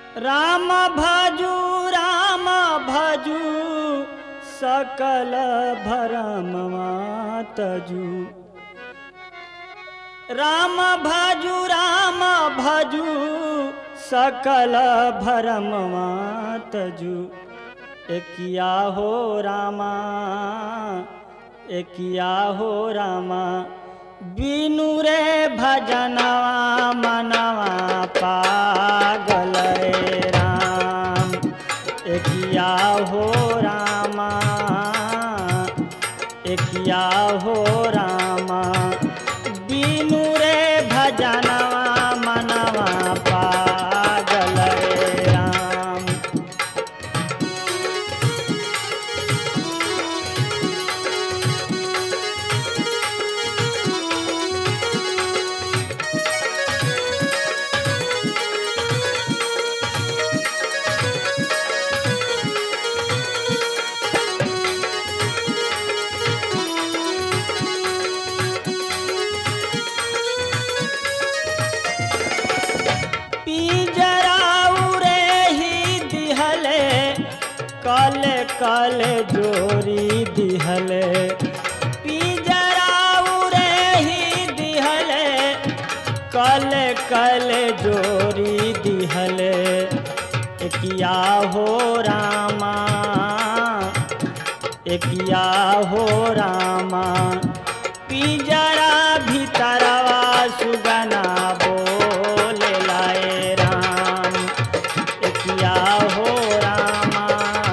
राम भजू राम भजू सकल भरमवा तजू राम भजू राम भजू सकल भरमवा तजू एकिया हो रामा एकिया हो रामा बिनु रे भजनवा मनवा पागल रे राम एकिया हो रामा एकिया हो रामा बिनु रे भजनवा मनवा पागल रे राम पिंजराऊ रे ही दिहले कल कल जोरी दिहले पिंजराऊ रे ही दिहले कल कल जोरी दिहले एकिया हो रामा एकिया हो रामा पिंजरा भीतरवा सुगना बोले लाए राम एकिया हो रामा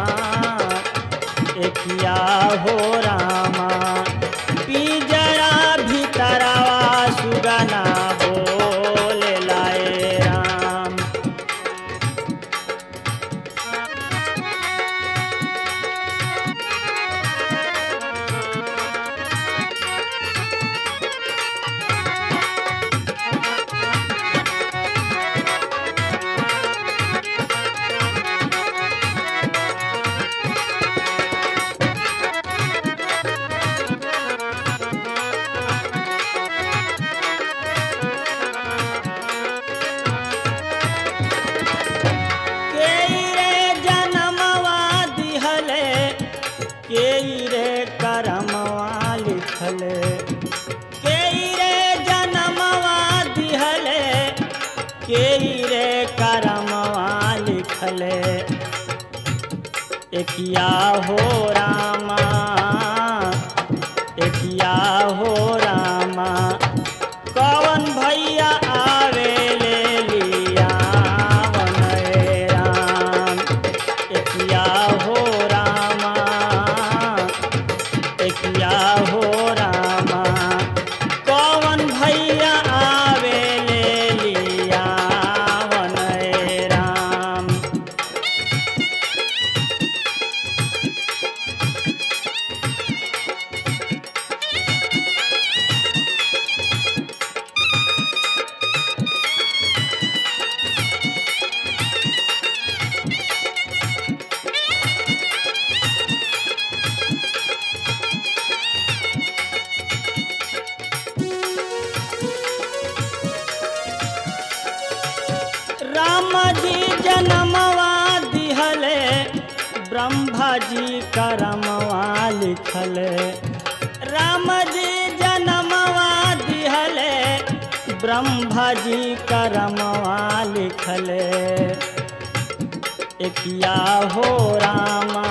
एकिया हो रामा पिंजरा भीतरवा सुगना बोले लाए राम केई रे जनमवा दिहले केई रे करमवा लिखले केई रे जनमवा दिहले केई रे करमवा लिखले एकिया हो रामा एकिया हो रामा कवन भैया आवे ले लिया वन राम एकिया हो रामा एकिया हो रामा कवन भैया आवे ले लिया वन राम राम जी जनमवा दिहले ब्रह्मा जी करमवा लिखले राम जी जनमवा दिहले ब्रह्मा जी करमवा लिखले एकिया हो रामा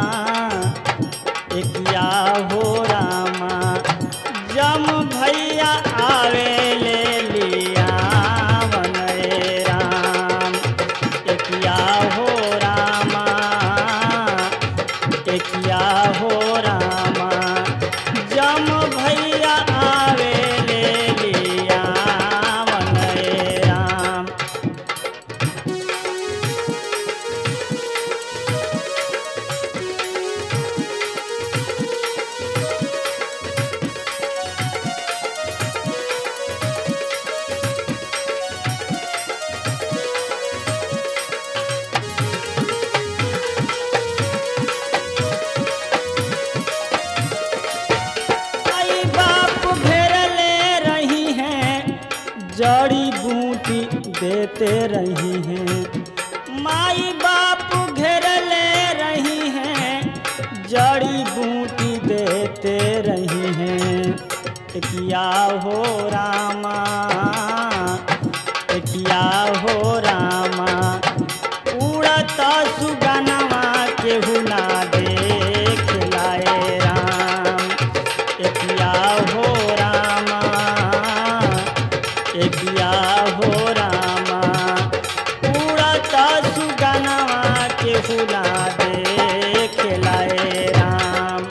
एकिया हो रामा जम भैया आवे ले लिया वन राम एकिया हो रामा एकिया हो रामा जम भैया आवे ले लिया वन राम आई बाप घेरले रही हैं जड़ी बूटी देते रही हैं माई बाप घेरले रही हैं जड़ी बूटी देते रही हैं किया हो रामा किया हो रामा उड़त सुगनवा केहू ना देख लाए राम किया हो रामा किया हो रामा उड़त सुगनवा केहू ना देख लाए राम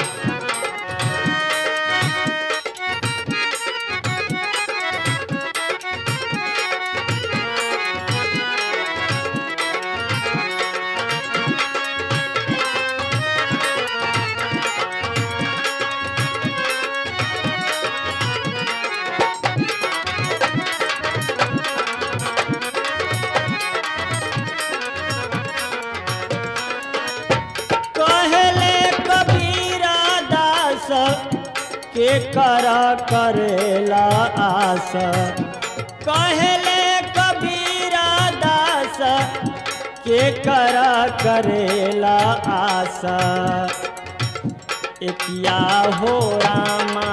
कहले कबीरा दास के कर करेला आस कहले कबीरा दास के कर करेला आस एकिया हो रामा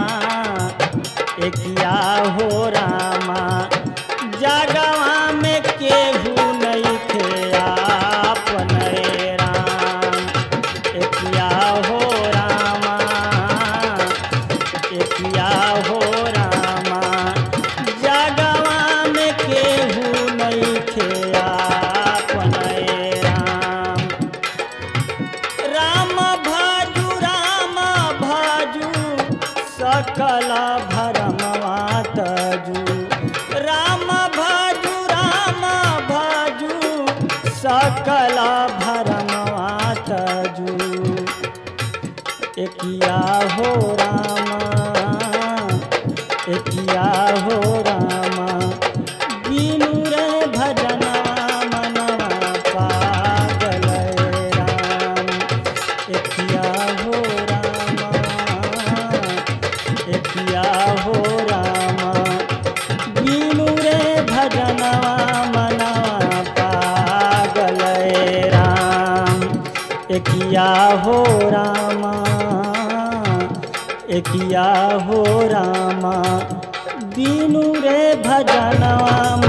एकिया हो रामा जगवा में केहू नहीं थे आपने राम एकिया हो रामा एकिया हो रामा जगवा में केहू नहीं थे आपने राम राम भाजू राम भाजू सकल भरमवा तजू राम भाजू राम भाजू सकल भरमवा तजू एकिया हो रामा एकिया हो रामा बीनू रे भजना मनवा पागल राम एकिया हो रामा एकिया हो रामा बीनू रे भजना मनवा पागल राम एकिया हो रामा एकिया हो रामा बीनू रे भजनवा